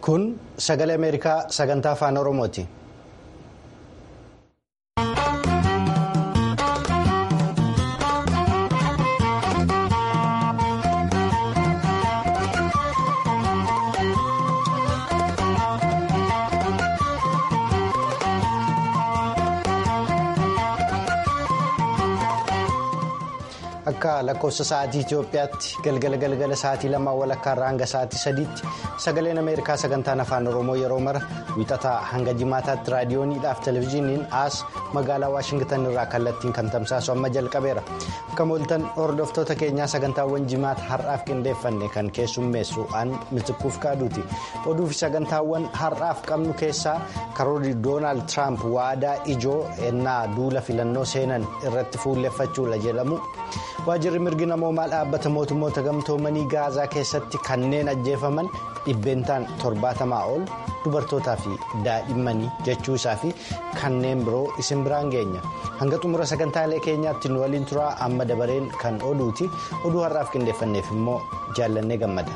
Kun sagalee Ameerikaa sagantaa afaan Oromooti. Akka lakkoofsa sa'aatii Itoophiyaatti galgala galgala sa'aatii lamaa walakkaa irraa hanga sa'aatii sadiitti sagaleen Ameerikaa sagantaan afaan Oromoo yeroo mara wixataa hanga jimaataatti raadiyooniidhaaf televezyiiniin as magaalaa Waashingtan irraa kallattiin kan tamsaasu amma jalqabeera. Akka mooltan hordoftoota keenyaa sagantaawwan jimaata har'aaf qindeeffanne kan keessummeessu an mitikkuuf kaaduuti. Oduu fi sagantaawwan har'aaf qabnu keessaa karoorri Doonaald Tiraamp waadaa ijoo ennaa duula filannoo seenan irratti fuulleffachuudha jedhamu. waajirri mirgi namoomaa dhaabbata mootummoota gamtoomanii gaazaa keessatti kanneen ajjeefaman dhibbeentaan torbaatamaa ol dubartootaa fi daa'immanii jechuu isaa fi kanneen biroo isin biraan geenya hanga xumura sagantaalee keenyaatti nu waliin turaa amma dabareen kan oduuti oduu har'aaf qindeeffanneef immoo jaallannee gammada.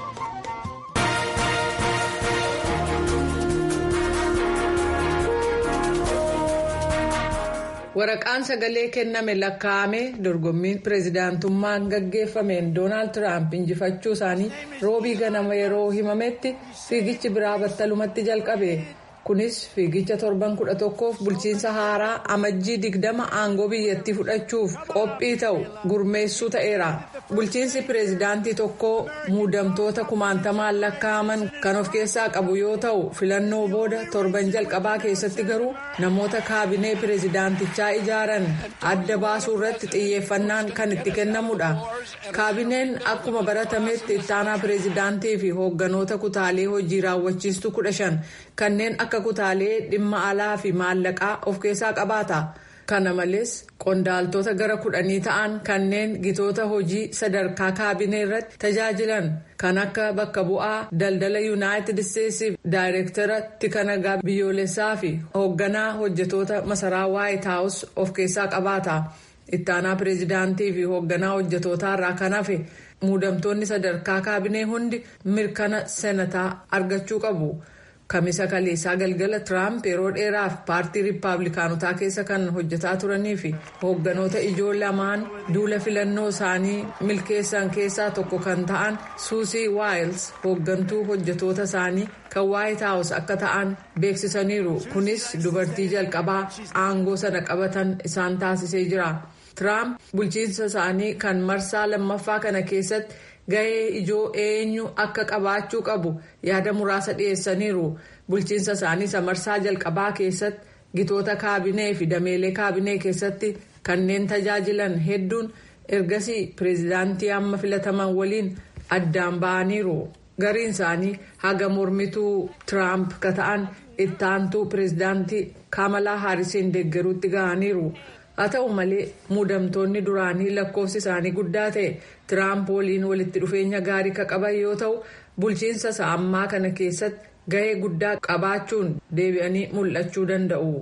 waraqaan sagalee kenname lakkaa'ame dorgommiin pireezidaantummaan gaggeeffameen doonaald tiraamp injifachuu isaanii roobii ganama yeroo himametti fiigichi biraa battalumatti jalqabe kunis fiigicha torban kudha tokkoof bulchiinsa haaraa amajjii digdama aangoo biyyattii fudhachuuf qophii ta'u gurmeessuu ta'eera bulchiinsi pireezidaantii tokkoo muudamtoota kumaantamaan lakkaa'aman kan of keessaa qabu yoo ta'u filannoo booda torban jalqabaa keessatti garuu namoota kaabinee pireezidaantichaa ijaaran adda baasuu irratti xiyyeeffannaan kan itti kennamudha kaabineen akkuma baratametti ittaanaa pireezidaantii fi hoogganoota kutaalee hojii raawwachiistuu kudha shan kanneen akka kutaalee dhimma alaa fi maallaqaa of keessaa qabaata. kana malees qondaaltota gara kudhanii ta'an kanneen gitoota hojii sadarkaa kaabinee irratti tajaajilan kan akka bakka bu'aa daldala yuunaayitid isteetsiif daayireektara tika nagaa biyyoolessaa fi hoogganaa hojjetoota masaraa waayit haawus of keessaa qabaata ittaanaa pireezidaantii fi hoogganaa hojjetootaa irraa kan hafe muudamtoonni sadarkaa kaabinee hundi mirkana senataa argachuu qabu. kamisa kaleessaa galgala tiraamp yeroo dheeraaf paartii riippaabilikaanotaa keessa kan hojjetaa turanii fi hoogganoota ijoo lamaan duula filannoo isaanii milkeessan keessaa tokko kan ta'an suusii waayils hooggantuu hojjetoota isaanii kan waayit haawus akka ta'an beeksisaniiru kunis dubartii jalqabaa aangoo sana qabatan isaan taasisee jira tiraamp bulchiinsa isaanii kan marsaa lammaffaa kana keessatti. gahee ijoo eenyu akka qabaachuu qabu yaada muraasa dhiyeessaniiru bulchiinsa isaanii samarsaa jalqabaa keessatti gitoota kaabinee fi dameelee kaabinee keessatti kanneen tajaajilan hedduun ergasii pireezidaantii amma filataman waliin addaan ba'aniiru gariin isaanii haga mormituu tiraamp ka ta'an ittaantuu pireezidaantii kaamalaa haarisiin deeggaruutti ga'aniiru. haa ta'u malee muudamtoonni duraanii lakkoofsi isaanii guddaa ta'e tiraamp waliin walitti dhufeenya gaarii ka qaban yoo ta'u bulchiinsa isaa ammaa kana keessatti gahee guddaa qabaachuun deebi'anii mul'achuu danda'u.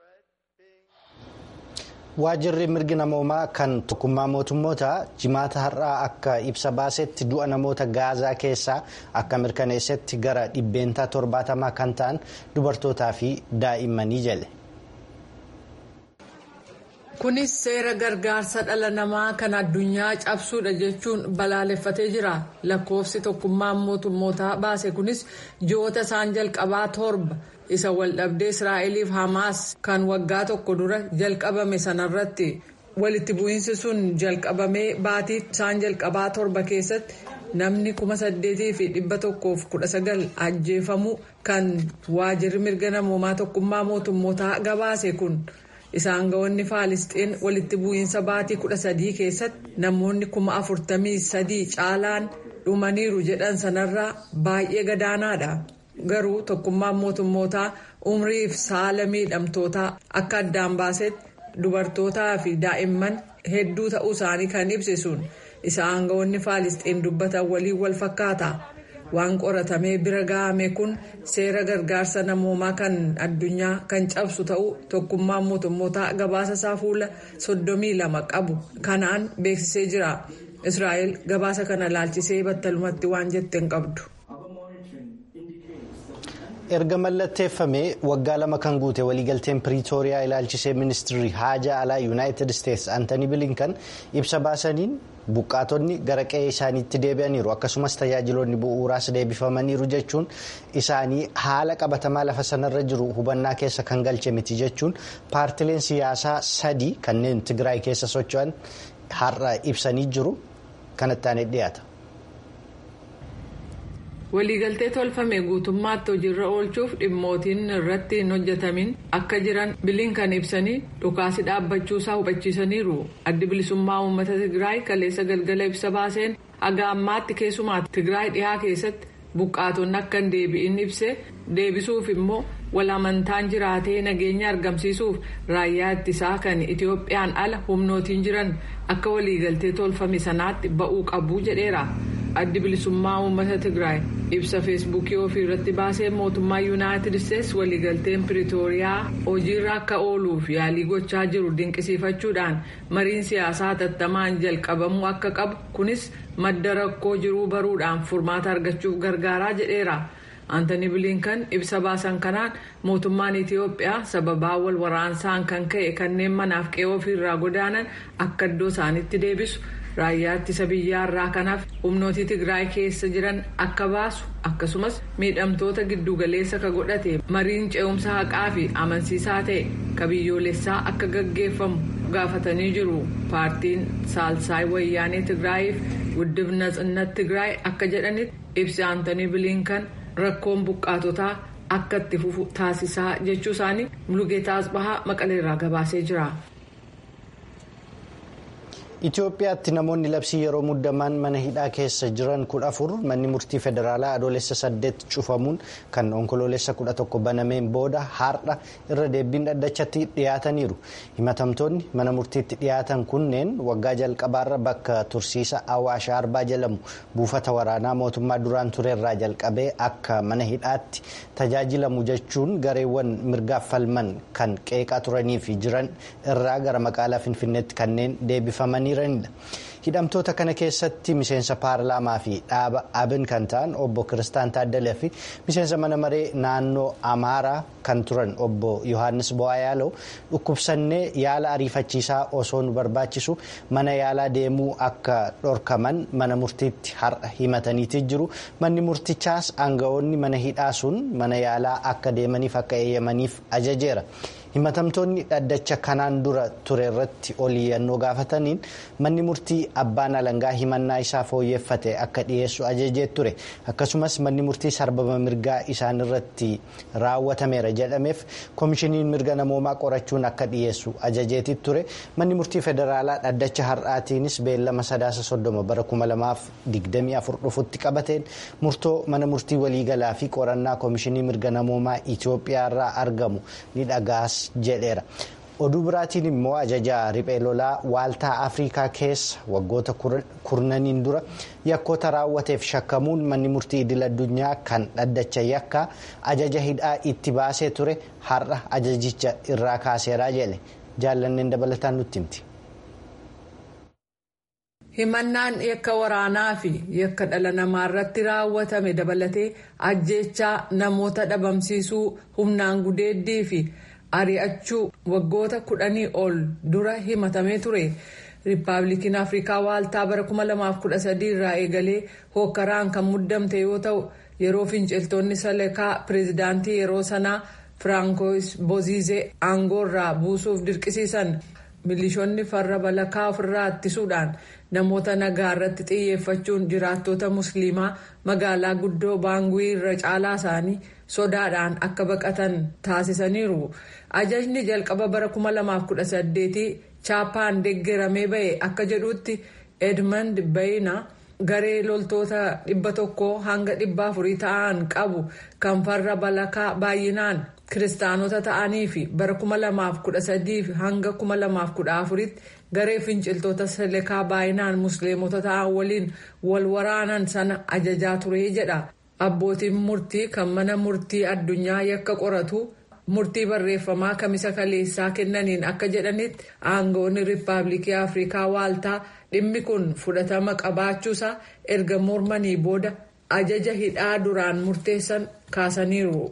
waajirri mirgi namoomaa kan tokkummaa mootummoota jimaata har'aa akka ibsa baasetti du'a namoota gaazaa keessaa akka mirkaneessetti gara dhibbeentaa torbaatamaa kan ta'an dubartootaa fi daa'immanii jedhe. kunis seera gargaarsa dhala namaa kan addunyaa cabsuudha jechuun balaaleffatee jira lakkoofsi tokkummaan mootummootaa baase kunis ji'oota isaan jalqabaa torba isa waldhabdee israa'eliif hamaas kan waggaa tokko dura jalqabame sanarratti walitti bu'iinsi sun jalqabamee baatii isaan jalqabaa torba keessatti namni kuma saddeetii fi dhibba tokkoof kudha sagal ajjeefamuu kan waajirri mirga namoomaa tokkummaa mootummootaa gabaase kun. isaan ga'oonni faalisxiin walitti bu'iinsa baatii kudha sadii keessatti namoonni kuma afurtamii sadii caalaan dhumaniiru jedhan sanarraa baay'ee gadaanaadha garuu tokkummaan mootummootaa umriif saala miidhamtootaa akka addaan baasetti dubartootaa fi daa'imman hedduu ta'uu isaanii kan ibse sun isaan ga'oonni faalisxiin dubbatan waliin wal fakkaata. waan qoratamee bira ga'ame kun seera gargaarsa namoomaa kan addunyaa kan cabsu ta'uu tokkummaan mootummootaa gabaasa isaa fuula soddomii lama qabu kanaan beeksisee jira israa'el gabaasa kana laalchisee battalumatti waan jette hin qabdu. erga mallatteeffamee waggaa lama kan guute waliigalteen piriitooriyaa ilaalchisee ministirri haajaa alaa yuunaayitid isteetsi antanii bilinkan ibsa baasaniin buqqaatonni gara qe'ee isaaniitti deebi'aniiru akkasumas tajaajiloonni bu'uuraas deebifamaniiru jechuun isaanii haala qabatamaa lafa sanarra jiru hubannaa keessa kan galche miti jechuun paartileen siyaasaa sadii kanneen tigraay keessa socho'an har'a ibsanii jiru kanatti aanee dhiyaata. waliigaltee tolfame guutummaatti hojiirra oolchuuf dhimmootiin irratti hin hojjetamin akka jiran bilinkan ibsanii dhukaasi dhaabbachuusaa hubachiisaniiru addi bilisummaa uummata tigraay kaleessa galgala ibsa baaseen haga ammaatti keessumaa tigraay dhihaa keessatti buqqaatonni akka hin deebi'in ibse deebisuuf immoo wal amantaan jiraatee nageenya argamsiisuuf raayyaa ittisaa kan itiyoophiyaan ala humnootiin jiran akka waliigaltee tolfame sanaatti ba'uu qabu jedheera. addi bilisummaa uummata tigraay ibsa feesbuukii ofii irratti baasee mootummaa yuunaayitid isteetsi waliigalteen piriitooriyaa hojiirra akka ooluuf yaalii gochaa jiru dinqisiifachuudhaan mariin siyaasaa hatattamaan jalqabamuu akka qabu kunis madda rakkoo jiruu baruudhaan furmaata argachuuf gargaaraa jedheera. antanii bilinkan ibsa baasan kanaan mootummaan itiyoophiyaa sababaa wal waraansaan kan ka'e kanneen manaaf qe'ee ofiirraa godaanan akka iddoo isaanitti deebisu. raayyaa ittisa biyyaarraa kanaaf humnooti tigraay keessa jiran akka baasu akkasumas miidhamtoota giddugaleessa ka godhate mariin ce'umsa haqaa fi amansiisaa ta'e ka biyyoolessaa akka gaggeeffamu gaafatanii jiru paartiin saalsaay wayyaanee tigraayiif guddibna xinnat tigraay akka jedhanitti ibsi antanii bilinkan rakkoon buqqaatotaa akka itti fufu taasisaa jechuu isaanii mulugeetaa asbahaa maqaleerraa gabaasee jira. Itoophiyaatti namoonni labsii yeroo muddamaan mana hidhaa keessa jiran kudha afur manni murtii federaalaa adoolessa saddeet cufamuun kan onkoloolessa kudha tokko banameen booda har'a irra deebiin dhaddachatti dhiyaataniiru. Himatamtoonni mana murtiitti dhiyaatan kunneen waggaa jalqabaarra bakka tursiisa Awaash Arbaa jedhamu buufata waraanaa mootummaa duraan turerraa jalqabee akka mana hidhaatti tajaajilamu jechuun gareewwan mirgaaf falman kan qeeqaa turanii fi jiran irraa gara magaalaa Finfinneetti kanneen deebifaman. hidhamtoota kana keessatti miseensa paarlaamaa fi dhaaba abin kan ta'an obbo kiristaan taaddalee fi miseensa mana maree naannoo amaaraa kan turan obbo yohaannis bo'aayaaloo dhukkubsannee yaala ariifachiisaa osoo nu barbaachisu mana yaalaa deemuu akka dhorkaman mana murtiitti har'a himataniiti jiru manni murtichaas aanga'oonni mana hidhaa sun mana yaalaa akka deemaniif akka eeyyamaniif ajajeera. himatamtoonni dhaddacha kanaan dura ture irratti oliyyannoo gaafataniin manni murtii abbaan alangaa himannaa isaa fooyyeffate akka dhiyeessu ajajee ture akkasumas manni murtii sarbama mirgaa isaan irratti raawwatameera jedhameef koomishiniin mirga namoomaa qorachuun akka dhiyeessu ajajeeti ture manni murtii federaalaa dhaddacha har'aatiinis beellama sadaasa soddoma bara kuma lamaaf digdamii afur dhufutti qabateen murtoo mana murtii waliigalaa fi qorannaa koomishinii mirga namoomaa itiyoophiyaa irraa argamu ni dhagaas. jedheera oduu biraatiin immoo ajajaa riphee lolaa waaltaa afrikaa keessa waggoota kurnaniin dura yakkoota raawwateef shakkamuun manni murtii idil addunyaa kan dhaddacha yakkaa ajaja hidhaa itti baasee ture har'a ajajicha irraa kaaseeraa jedhe jaallanneen dabalataan nutti himti. himannaan yakka waraanaa fi yakka dhala namaa irratti raawwatame dabalatee ajjeechaa namoota dhabamsiisuu humnaan gudeeddii fi. ari'achuu waggoota kudhanii ol dura himatamee ture riippaabilikiin afrikaa waaltaa bara 2013 irraa eegalee hookkaraan kan muddamte yoo ta'u yeroo finciltoonni salekaa pireezidaantii yeroo sanaa firaankois boziizee aangoorraa buusuuf dirqisiisan milishoonni farra balakaa ofirraa ittisuudhaan namoota nagaa irratti xiyyeeffachuun jiraattota musliimaa magaalaa guddoo baanguii irra caalaa isaanii sodaadhaan akka baqatan taasisaniiru ajajni jalqaba bara 2018 chaappaan deeggaramee ba'e akka jedhutti edmund bayna garee loltoota dhibba tokko hanga dhibba afurii ta'an qabu kan farra balakaa baay'inaan kiristaanota ta'anii fi bara 2013 hanga 2014 garee finciltoota salekaa baay'inaan musliimota ta'an waliin wal waraanan sana ajajaa ture jedha abbootiin murtii kan mana murtii addunyaa yakka qoratu murtii barreeffamaa kamisa kaleessaa kennaniin akka jedhanitti aangoonni riippaabilikii afrikaa waaltaa dhimmi kun fudhatama qabaachuusaa erga mormanii booda ajaja hidhaa duraan murteessan kaasaniiru.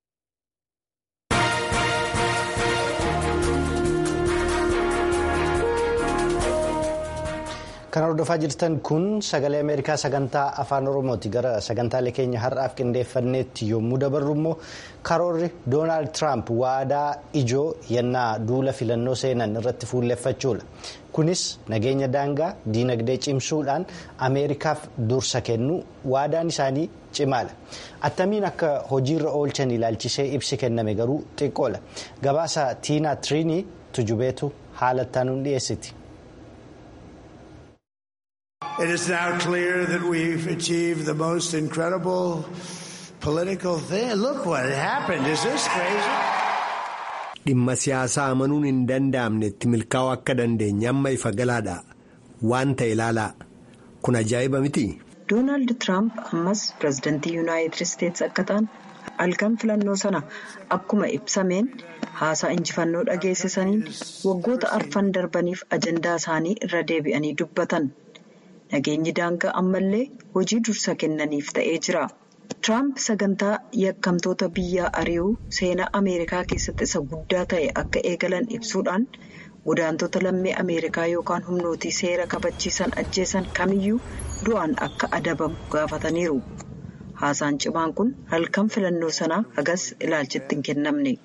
kan hordofaa jirtan kun sagalee ameerikaa sagantaa afaan oromooti gara sagantaalee keenya har'aaf qindeeffanneetti yommuu dabarru immoo karoorri doonaald tiraamp waadaa ijoo yennaa duula filannoo seenan irratti fuulleffachuudha kunis nageenya daangaa diinagdee cimsuudhaan ameerikaaf dursa kennu waadaan isaanii cimaadha attamiin akka hojiirra oolchan ilaalchisee ibsi kenname garuu xiqqoodha gabaasa tiinaa tiriinii tujubeetu haalattaanuun dhiyeessiti. It is now clear that we've achieved the most incredible political thing. Look what happened. Is this crazy? Dhimma siyaasaa amanuun hin danda'amnetti milkaa'uu akka dandeenye amma ifa galaadha. Waan ta'e ilaalaa. Kun ajaa'iba miti. Doonaald Tiraamp ammas pirezidantii Yuunaayitid Isteetsi akka ta'an halkan filannoo sana akkuma ibsameen haasaa injifannoo dhageessisaniin waggoota arfan darbaniif ajandaa isaanii irra deebi'anii dubbatan. Nageenyi daangaa ammallee hojii dursa kennaniif ta'ee jira. Tiraamp sagantaa yakkamtoota biyyaa ari'uu seenaa Ameerikaa keessatti isa guddaa ta'e akka eegalan ibsuudhaan godaantota lammii Ameerikaa yookaan humnootii seera kabachiisan ajjeesan kamiyyuu du'aan akka adabamu gaafataniiru. Haasaan cimaan kun halkan filannoo sanaa hagas ilaalchitti hin kennamne.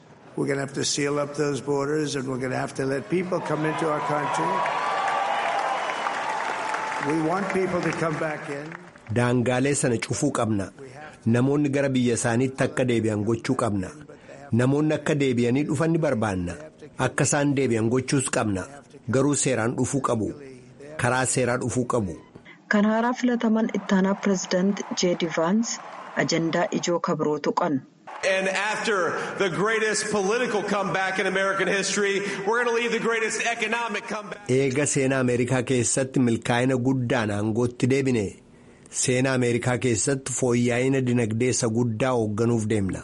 Daangaalee sana cufuu qabna. Namoonni gara biyya isaaniitti akka deebi'an gochuu qabna. Namoonni akka deebi'anii dhufan ni barbaanna. Akka isaan deebi'an gochuus qabna. Garuu seeraan dhufuu qabu. Karaa seeraa dhufuu qabu. Kan haaraa filataman ittaanaa pireezidaant Jeedi Vaans ajandaa ijoo kabiroo tuqan. And after the greatest political comeback in American history, we're going to lead the greatest economic comeback. Eega seenaa Ameerikaa keessatti milkaa'ina guddaan aangootti deebine seenaa Ameerikaa keessatti fooyya'ina dinagdee isa guddaa hoogganuuf deemna.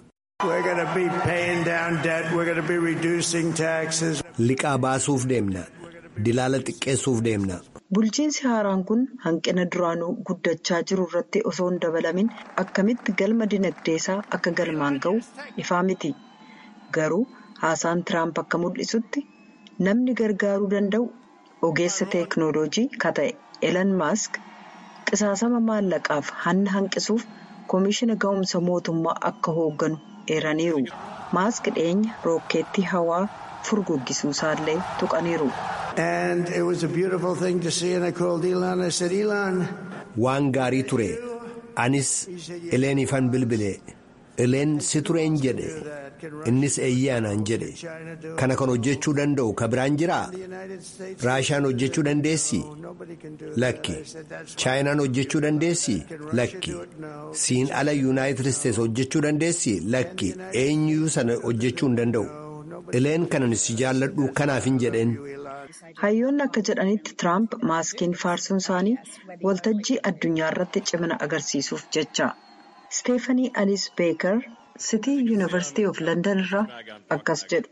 Liqaa baasuuf deemna. Dilaala xiqqeessuuf deemna. Bulchiinsi haaraan kun hanqina duraanuu guddachaa jiru irratti osoo hin dabalamin akkamitti galma dinagdeesaa akka galmaan ga'u ifaa miti. Garuu haasaan Tiraamp akka mul'isutti namni gargaaruu danda'u ogeessa teeknooloojii ka ta'e Elan Maask qisaasama maallaqaaf hanna hanqisuuf koomishina ga'umsa mootummaa akka hoogganu eeraniiru. Maask dhiyeenya rookeettii hawaa furguggisuu isaallee tuqaniiru. And it was a beautiful thing to see, and I called Elon. I said, Elon. Waan gaarii ture. Anis Eleeniifan bilbile. Eleen si tureen jedhe. Innis eeyyaanaan jedhe. Kana kan hojjechuu danda'u ka biraan jiraa? Raashaan hojjechuu dandeessi? Lakki. Chaayinaan hojjechuu dandeessi? Lakki. Siin ala Yuunaayitid Isteets hojjechuu dandeessi? Lakki. Eenyuu sana hojjechuu hin danda'u. Eleen kanan si jaalladhu kanaaf hin jedheen. Hayyoonni akka jedhanitti Tiraamp maaskiin faarsuun isaanii waltajjii addunyaa irratti cimina agarsiisuuf jecha. Steefanii Alice Beeker Sitii Yuunivarsiitii of London irraa akkas jedhu.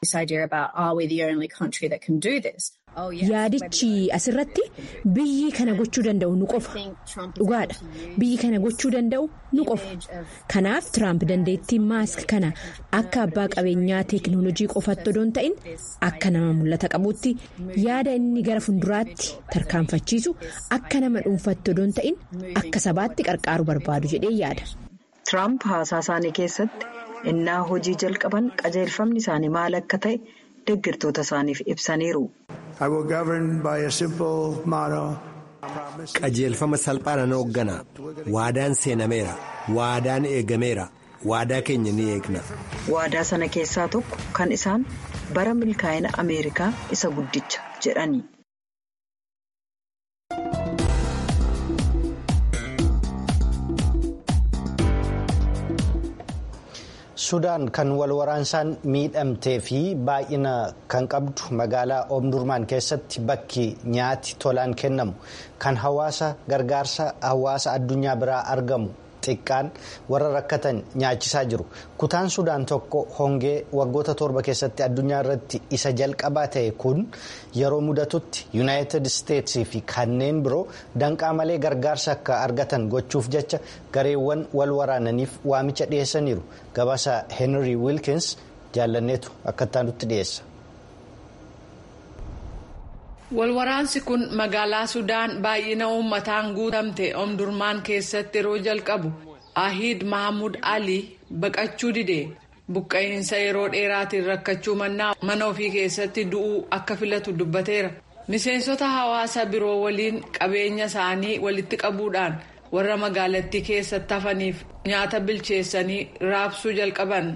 Yaadichi asirratti biyyi kana gochuu danda'u nu qofa. Dhugaadha. Biyyi kana gochuu danda'u nu qofa. Kanaaf Tiraamp dandeettii maask kana akka abbaa qabeenyaa teeknooloojii qofaatti odoo hin ta'in akka nama mul'ata qabuutti yaada inni gara fuulduraatti tarkaanfachiisu akka nama dhuunfaatti odoo hin ta'in akka sabaatti qarqaaru barbaadu jedhee yaada. Tiraamp haasaa isaanii keessatti innaa hojii jalqaban qajeelfamni isaanii maal akka ta'e deeggartoota isaaniif ibsaniiru. Qajeelfama salphaan hooggana. Waadaan seenameera. Waadaan eegameera. Waadaa keenya ni eegna. Waadaa sana keessaa tokko kan isaan bara milkaa'ina Ameerikaa isa guddicha jedhani. Sudaan kan wal waraansaan miidhamtee fi baay'ina kan qabdu magaalaa Oomdurmaan keessatti bakki nyaati tolaan kennamu kan hawaasa gargaarsa hawaasa addunyaa biraa argamu xiqqaan warra rakkatan nyaachisaa jiru kutaan sudaan tokko hongee waggoota torba keessatti addunyaa irratti isa jalqabaa ta'e kun yeroo mudatutti yuunaayitid isteetsii fi kanneen biroo danqaa malee gargaarsa akka argatan gochuuf jecha gareewwan wal waraananiif waamicha dhiyeessaniiru gabaasa heenrii wiilkins jaallanneetu akka itti dhiyeessa. walwaraansi kun magaalaa sudaan baay'ina uummataan guutamte omdurmaan keessatti yeroo jalqabu ahiid mahamud ali baqachuu dide buqqa'iinsa yeroo dheeraatiin rakkachuu mannaa mana ofii keessatti du'uu akka filatu dubbateera miseensota hawaasa biroo waliin qabeenya isaanii walitti qabuudhaan warra magaalattii keessatti hafaniif nyaata bilcheessanii raabsuu jalqaban.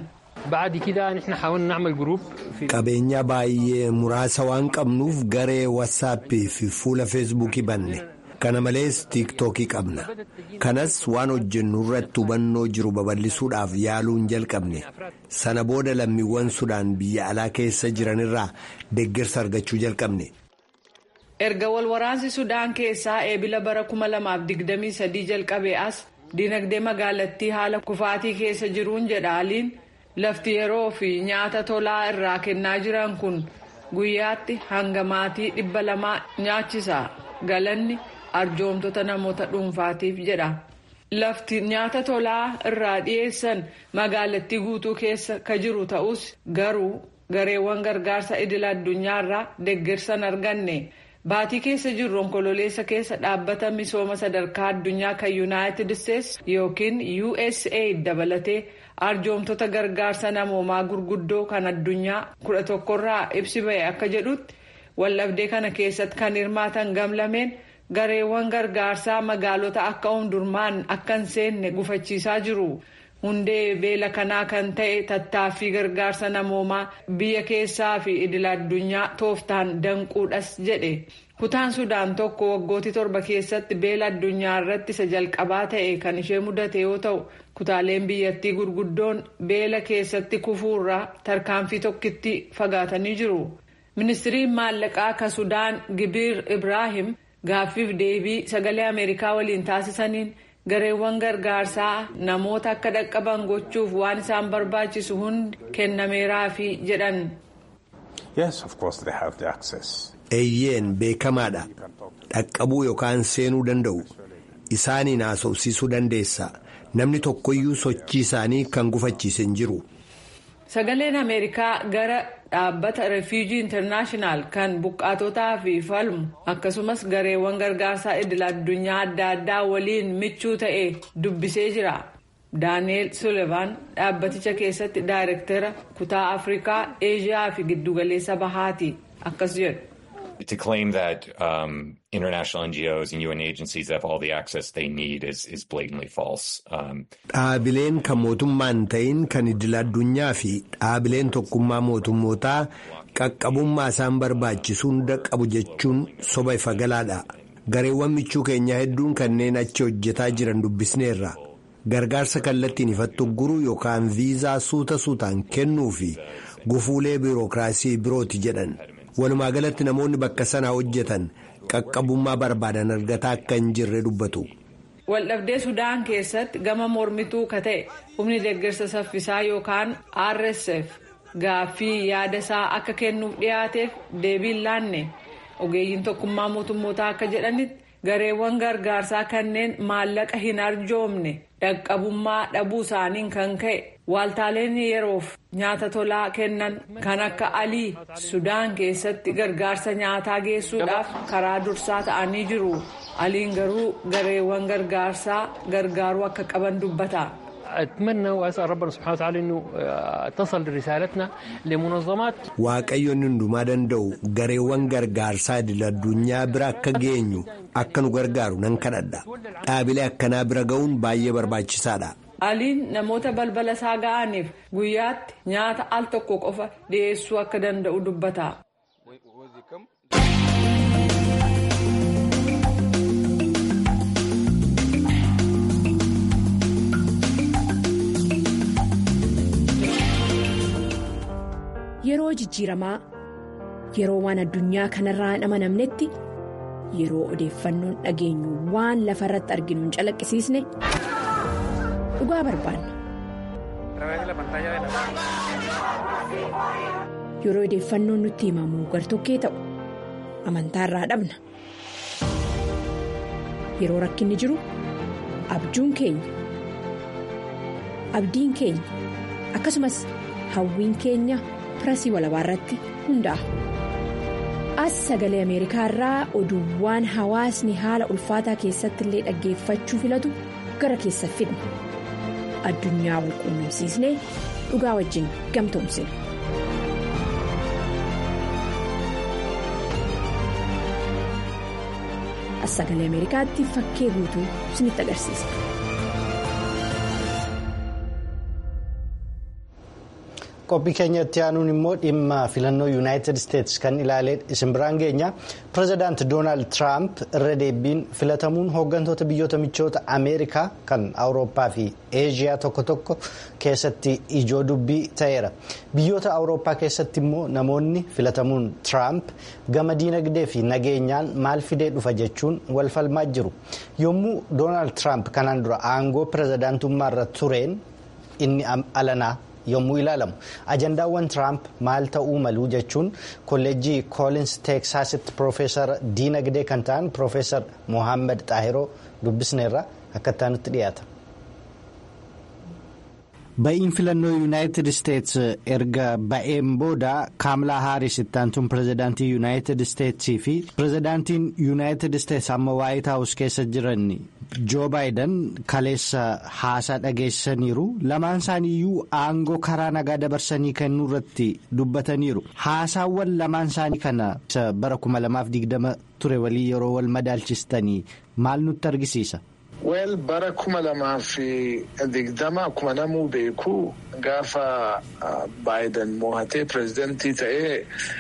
qabeenya baay'ee muraasa waan qabnuuf garee wassaappii fi fuula feesbuukii banne kana malees tiiktookii qabna kanas waan hojjennu irratti hubannoo jiru babal'isuudhaaf yaaluun jalqabne sana booda lammiiwwan sudaan biyya alaa keessa jiranirraa deeggarsa argachuu jalqabne. erga walwaraansi sudaan keessaa eebila bara 2023 jalqabee as dinagdee magaalattii haala kufaatii keessa jiruun jedha aliin. lafti yeroo fi nyaata tolaa irraa kennaa jiran kun guyyaatti hanga maatii dhibba lamaa nyaachisa galanni arjoomtota namoota dhuunfaatiif jedha lafti nyaata tolaa irraa dhiyeessan magaalattii guutuu keessa ka jiru ta'us garuu gareewwan gargaarsa idil addunyaarraa deeggarsan arganne baatii keessa jirru onkololeessa keessa dhaabbata misooma sadarkaa addunyaa kan yuunaayitid isteetsi yookiin usaid dabalatee. arjoomtota gargaarsa namoomaa gurguddoo kan addunyaa kudha tokkorraa ibsi ba'e akka jedhutti waldhabdee kana keessatti kan hirmaatan gamlameen gareewwan gargaarsaa magaalota akka omdurmaan akka hin seenne gufachiisaa jiru hundee beela kanaa kan ta'e tattaaffii gargaarsa namoomaa biyya keessaa fi idil addunyaa tooftaan danquudhas jedhe kutaan sudaan tokko waggootii torba keessatti beela addunyaa irratti isa jalqabaa ta'e kan ishee mudate yoo ta'u kutaaleen biyyattii gurguddoon beela keessatti kufuurraa tarkaanfii tokkitti fagaatanii jiru ministiriin maallaqaa ka sudaan gibiir ibraahim gaaffiif deebii sagalee ameerikaa waliin taasisaniin gareewwan gargaarsaa namoota akka dhaqqaban gochuuf waan isaan barbaachisu hundi kennameeraafi jedhan. eeyyeen beekamaadha dhaqqabuu yookaan seenuu danda'u isaaniin haasofsiisuu dandeessa namni tokkoyyuu sochii isaanii kan gufachiise hin jiru. sagaleen ameerikaa gara dhaabbata refuujii intarnaashinaal kan buqqaatotaa fi falmu akkasumas gareewwan gargaarsaa idil addunyaa adda addaa waliin michuu ta'e dubbisee jira daani'eel sullivan dhaabbaticha keessatti daayirektara kutaa afrikaa eeshiyaa fi giddugaleessa bahaati akkas jedhu. To claim that um, international NGOs and UN agencies have all the access they need is, is blatantly false. Um, Dhaabileen kan mootummaan ta'in kan idil addunyaa fi dhaabileen tokkummaa mootummootaa qaqqabummaa isaan barbaachisu hunda qabu jechuun soba ifa galaadha. Gareewwan michuu keenyaa hedduun kanneen achi hojjetaa jiran dubbisneerra. Gargaarsa kallattiin ifatti guruu yookaan viizaa suuta suutaan kennuu fi gufuulee biirokiraasii birooti jedhan. walumaa galatti namoonni bakka sanaa hojjetan qaqqabummaa barbaadan argataa akka hin jirre dubbatu. waldhabdee sudaan keessatti gama mormituu ka ta'e humni deeggarsa saffisaa yookaan rsf gaaffii yaada isaa akka kennuuf dhiyaateef deebiin laanne ogeeyyiin tokkummaa mootummootaa akka jedhanitti gareewwan gargaarsaa kanneen maallaqa hin arjoomne dhaqqabummaa dhabuu isaaniin kan ka'e waaltaaleen yeroof nyaata tolaa kennan kan akka alii sudaan keessatti gargaarsa nyaataa geessuudhaaf karaa dursaa ta'anii jiru aliin garuu gareewwan gargaarsaa gargaaruu akka qaban dubbata. أتمنى وأسأل ربنا سبحانه وتعالى أنه تصل رسالتنا لمنظمات Waaqayyoon hundumaa danda'u gareewwan gargaarsaa idil addunyaa bira akka geenyu akka nu gargaaru nan kadhadha. Dhaabilee akkanaa bira ga'uun baay'ee barbaachisaadha. aliin namoota balbala isaa ga'aniif guyyaatti nyaata al tokko qofa dhiyeessuu akka danda'u dubbata. Yeroo jijjiiramaa yeroo waan addunyaa kanarraa hin amanamnetti yeroo odeeffannoon dhageenyu waan lafa irratti arginu hin calaqqisiisne dhugaa barbaanna. yeroo odeeffannoon nutti himamu gartokkee ta'u amantaarraa dhabna yeroo rakkinni jiru abjuun keenya abdiin keenya akkasumas hawwiin keenya pirasii walabaa irratti hundaa'a. as sagalee ameerikaa irraa oduuwwan hawaasni haala ulfaataa keessatti illee dhaggeeffachuu filatu gara keessa fidna addunyaa wal quunnamsiisnee dhugaa wajjin gamtoomsina. as sagalee ameerikaatti fakkee guutuu isinitti agarsiisa. qophii keenyatti aanuun immoo dhimma filannoo yuunaayitid isteetsi kan ilaalee isin biraan geenya pireezidaant doonaald tiraamp irra deebiin filatamuun hooggantoota biyyoota michoota ameerikaa kan awurooppaa fi eeshiyaa tokko tokko keessatti ijoo dubbii ta'eera biyyoota awurooppaa keessatti immoo namoonni filatamuun tiraamp gama diinagdee fi nageenyaan maal fidee dhufa jechuun wal falmaa jiru yommuu doonaald tiraamp kanaan dura aangoo pireezidaantummaa irra tureen inni alanaa. yommuu ilaalamu ajandaawwan tiraamp maal ta'uu malu jechuun kolleejjii koolins teeksaasitti piroofeesar diinagdee kan ta'an piroofeesar mohaammed xaahiroo dubbisneerra akka itti dhiyaata. ba'iin filannoo yuunaayitid isteetsi erga ba'een booda kaamlaa haaris itti aantuun pireezidaantii yuunaayitid isteetsii fi pireezidaantiin yuunaayitid isteetsi amma waayit haawus keessa jiran joo baayidan kaleessa haasaa dhageessaniiru lamaan isaaniiyyuu aangoo karaa nagaa dabarsanii kennuu irratti dubbataniiru haasaawwan lamaan isaanii kana bara 2020 ture walii yeroo wal madaalchistanii maal nutti argisiisa. Weel bara kuma lamaa fi digdama akkuma namuu beeku gaafa Baayiden mo'atee pireezidantii ta'ee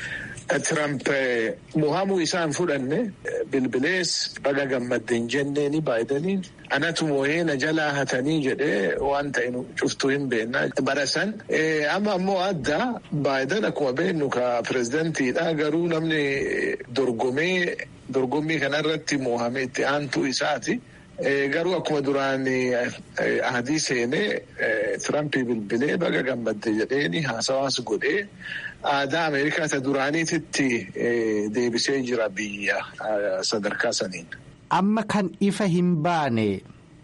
Tiramp mohamuu isaan fudhanne bilbilees baga gammaddeen jenneeni Baayideniin anatu moo'ee na jalaa hatanii jedhee waan ta'e cuftuu hin beekna bara san amma ammoo adda Baayiden akkuma beeknu ka pireezidantiidha garuu namni dorgomee dorgommii kanarratti mohamee itti aantuu isaati. Garuu akkuma duraan adii seenee Tirampii bilbilee baga gammadde jedheeni haasawaas godhee aadaa Ameerikaa isa duraaniititti deebisee jira biyya sadarkaa saniin. Amma kan ifa hin baane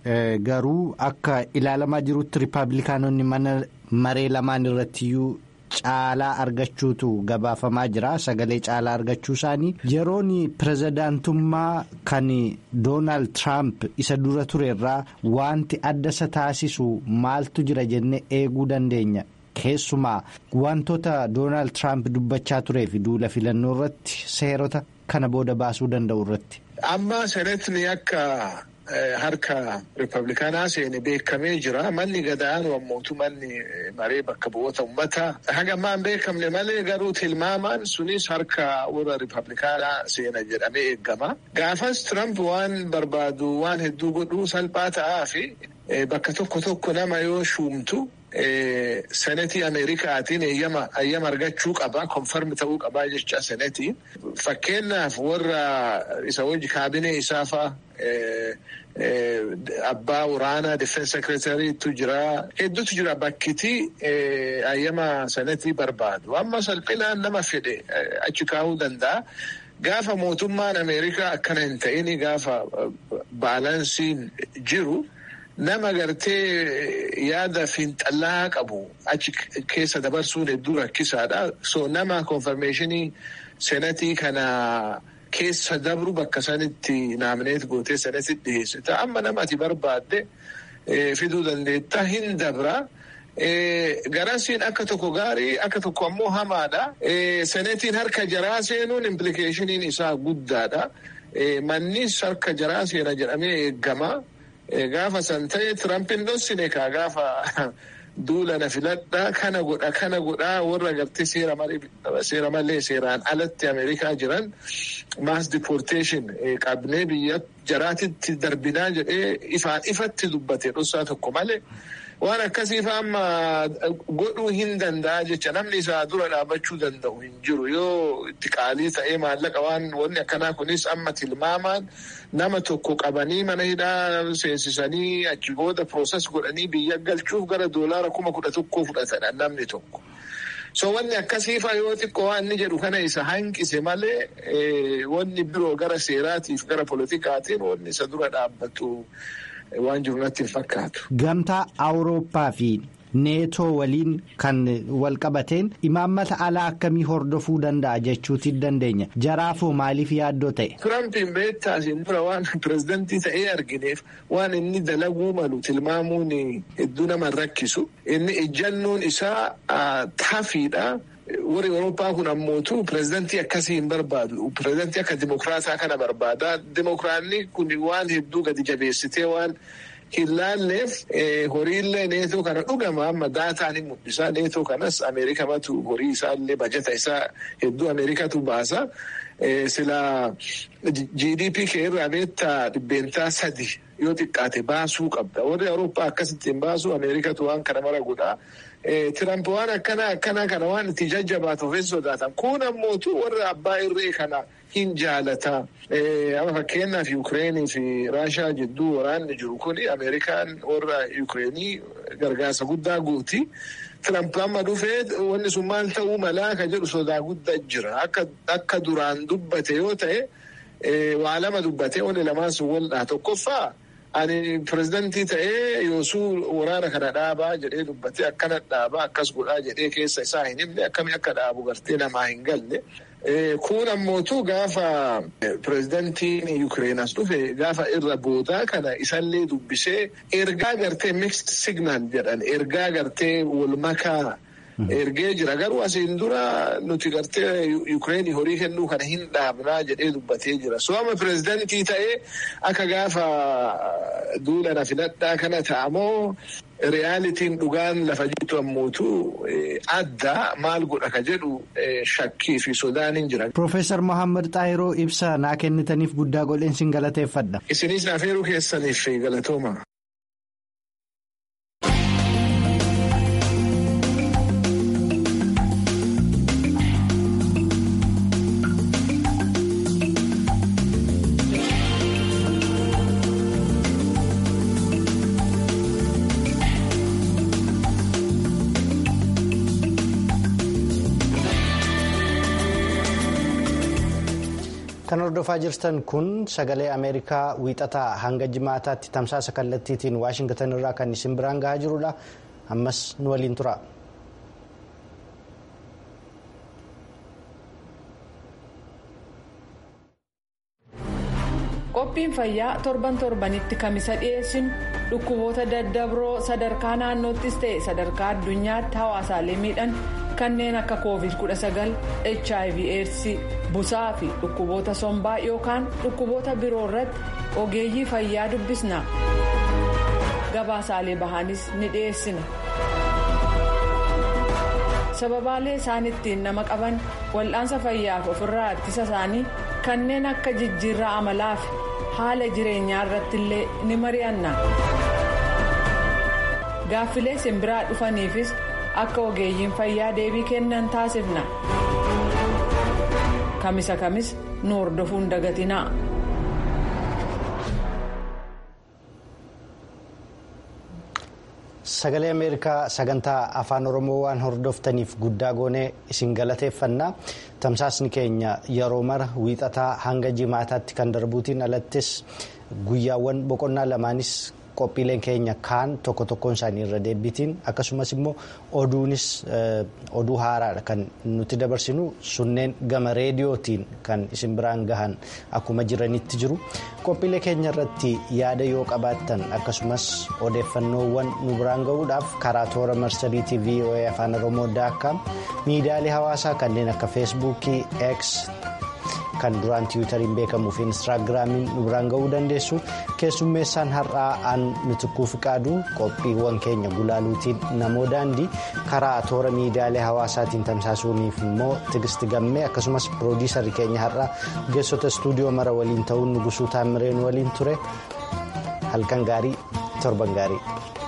garuu akka ilaalamaa jirutti rippaabilikaanonni mana maree lamaan irrattiyyuu. Caalaa argachuutu gabaafamaa jira sagalee caalaa argachuu isaanii yeroon pireezidaantummaa kan doonaald tiraamp isa dura ture irraa wanti adda isa taasisu maaltu jira jennee eeguu dandeenya keessumaa wantoota doonaald tiraamp dubbachaa turee fi duula filannoo irratti seerota kana booda baasuu danda'u irratti. Amma seeretni akka. Harka Rippaabilikaanaa seene beekamee jira. Manni gadaanu ammootu manni maree bakka bu'oota uummataa haga ammaan beekamne malee garuu tilmaamaan sunis harka warra Rippaabilikaanaa seena jedhamee eegama. Gaafas Tiramp waan barbaadu waan hedduu godhuu salphaa ta'aa fi bakka tokko tokko nama yoo shuumtu. Senetii Ameerikaatiin ayyama argachuu qaba. Konfarmi ta'uu qabaa jecha senetiin. Fakkeenyaaf warra isa wajji kaabinee isaafaa abbaa waraanaa difeensi sekireetariitu jira. Hedduutu jira bakkitii ayyama senetii barbaadu. Amma salphinaan nama fedhe achi kaa'uu danda'a. Gaafa mootummaan Ameerikaa akkana hin ta'in gaafa baalansiin jiru. Nama gartee yaada fiinxallaa qabu achi keessa dabarsuun hedduu rakkisaadha. So nama konfirmeeshinii senatii kana keessa dabru bakka sanitti naamneet gootee sanatti dhiyeessita. Amma nama ati barbaadde fiduu dandeetta hin dabra. Garasiin akka tokko gaarii akka tokko ammoo hamaadha. Senetiin harka jaraa seenuun implikeeshiniin isaa guddaadha. Mannis harka jaraa seena jedhamee eegama. Gaafa san ta'e Tirampiin dhossine kaa gaafa duula na filadhaa kana godha kana godhaa warra gartee seera malee seeraan alatti Ameerikaa jiran maas diporteeshin qabnee biyya jaraatitti darbinaa jedhee ifaan ifatti dubbate dhossaa tokko malee waan akkasiif amma godhuu hin danda'a jecha namni isaa dura dhaabachuu danda'u hin jiru yoo itti qaalii ta'ee maallaqa waan wanni akkanaa kunis amma tilmaamaan nama tokko qabanii mana hidhaa seensisanii achi booda pirooses godhanii biyya galchuuf gara doolaara kuma kudha tokkoo fudhatan namni tokko. so wanni akkasiifa yoo xiqqoo waan inni jedhu kana isa hanqise malee wanni biroo gara seeraatiif gara politikaatiin wanni isa dura dhaabbatu waan jiru natti hin fakkaatu. Gamtaa Awurooppaa fi neetoo waliin kan wal qabateen imaammata alaa akkamii hordofuu danda'a jechuuti dandeenya jaraafoo maaliif yaaddoo ta'e. Tirampiin beektaasiin dura waan pirezidantii ta'ee argineef waan inni dalaguu malu tilmaamuun hedduu nama rakkisu inni ejjannoon isaa taafiidha. warri Awurooppaa kun ammootu pirezidantii akkasii hin barbaadu. Pirezidantii akka dimokiraataa kana barbaada. Dimokiraanni kun waan hedduu gadi jabeessitee waan hin laalleef horiillee neetoo kana dhugama amma daataan hin mul'isa. Neetoo kanas Ameerikamatu horii isaallee bajata isaa hedduu Ameerikatu baasa. Sila GDP kee irraa beektaa dhibbeentaa sadi yoo xiqqaate baasuu qabda. Warri Awurooppaa akkasitti hin baasu Ameerikatu waan kana mara godhaa. Tiramp waan akkana akkana kana waan itti jajjabaatuuf hin sodaatan. Kun ammootu warra abbaa irree kana hin jaalata. Amma fakkeenyaaf Yuukireenii fi Raashaa jidduu waraanni jiru kuni Ameerikaan warra Yuukireenii gargaarsa guddaa guuti. Tiramp amma dhufee wanni sun maal ta'uu malaa ka jedhu sodaa guddaa jira. Akka duraan dubbate yoo ta'e waa lama dubbate wanni lamaan sun waldhaa tokkoffaa. Ani pirezidantii ta'ee yoosuu waraana kana dhaabaa jedhee dubbatee akkana dhaabaa akkas godhaa jedhee keessa isaa hin himne akkamii akka dhaabu gartee namaa hin galle. Kun ammootu gaafa pirezidantiin Yuukireen as dhufe gaafa irra boodaa kana isallee dubbisee ergaa gartee mixed signal jedhan ergaa gartee wal makaa. ergee jira garuu asiin dura nuti gartee Yuukireenii horii kennuu kana hin dhaabnaa jedhee dubbatee jira. So amma pirezidantii ta'ee akka gaafa duula na filadhaa kana ta'amoo reyaalitiin dhugaan lafa jirtu ammootu adda maal godha ka jedhu shakkii fi sodaan hin jira. Profeesar Mohaammed Xaayiroo ibsa naa kennitaniif guddaa godheen sin galateeffadha. Isinis afeeruu keessaniif galatooma. Kan hordofaa jirtan kun sagalee Ameerikaa wiixataa hanga jimaataatti tamsaasa kallattiitiin Waashingtan irraa kan isin biraan gahaa jirudha. Ammas nu waliin tura. Qophiin fayyaa torban torbanitti kamisa dhiyeessinu dhukkuboota daddabroo sadarkaa naannoottis ta'e sadarkaa addunyaatti hawaasaalee miidhan kanneen akka covid 19 hiv aids busaa fi dhukkuboota sombaa yookaan dhukkuboota biroo irratti ogeeyyii fayyaa dubbisna gabaasaalee bahaanis ni dhiyeessina sababaalee isaan ittiin nama qaban wal'aansa fayyaaf ofirraa ittisa isaanii kanneen akka jijjiirraa amalaa fi haala jireenyaa irratti illee ni mari'anna gaaffilee simbiraa dhufaniifis akka ogeeyyiin fayyaa deebii kennan taasifna kamisa kamis nu hordofuun dagatinaa. Sagalee Ameerikaa sagantaa afaan Oromoo waan hordoftaniif guddaa goonee isin galateeffannaa tamsaasni keenya yeroo mara wiixataa hanga jimaataatti kan darbuutiin alattis guyyaawwan boqonnaa lamaanis qophiileen keenya kaan tokko tokkoon isaanii irra deebiitiin akkasumas immoo oduunis oduu haaraadha kan nuti dabarsinu sunneen gama reediyootiin kan isin biraan gahan akkuma jiranitti jiru qophiilee keenya irratti yaada yoo qabaattan akkasumas odeeffannoowwan nu biraan gahuudhaaf karaa toora marsariitii voa afaan oromoo daakkaam miidiyaalee hawaasaa kanneen akka feesbuukii x kan duraan tiwutariin beekamuu fi instaagiraamiin nu biraan gahuu dandeessu keessummeessaan har'aa aan mitikuu fiqaaduu qophiiwwan keenya gulaaluutiin namoo daandii karaa toora miidiyaalee hawaasaatiin tamsaasuuniif immoo tigisti gammee akkasumas piroodiisarri keenya har'aa ogeessota istuudiyoo mara waliin ta'uun nugusuu taamireen waliin ture halkan gaarii torban gaarii.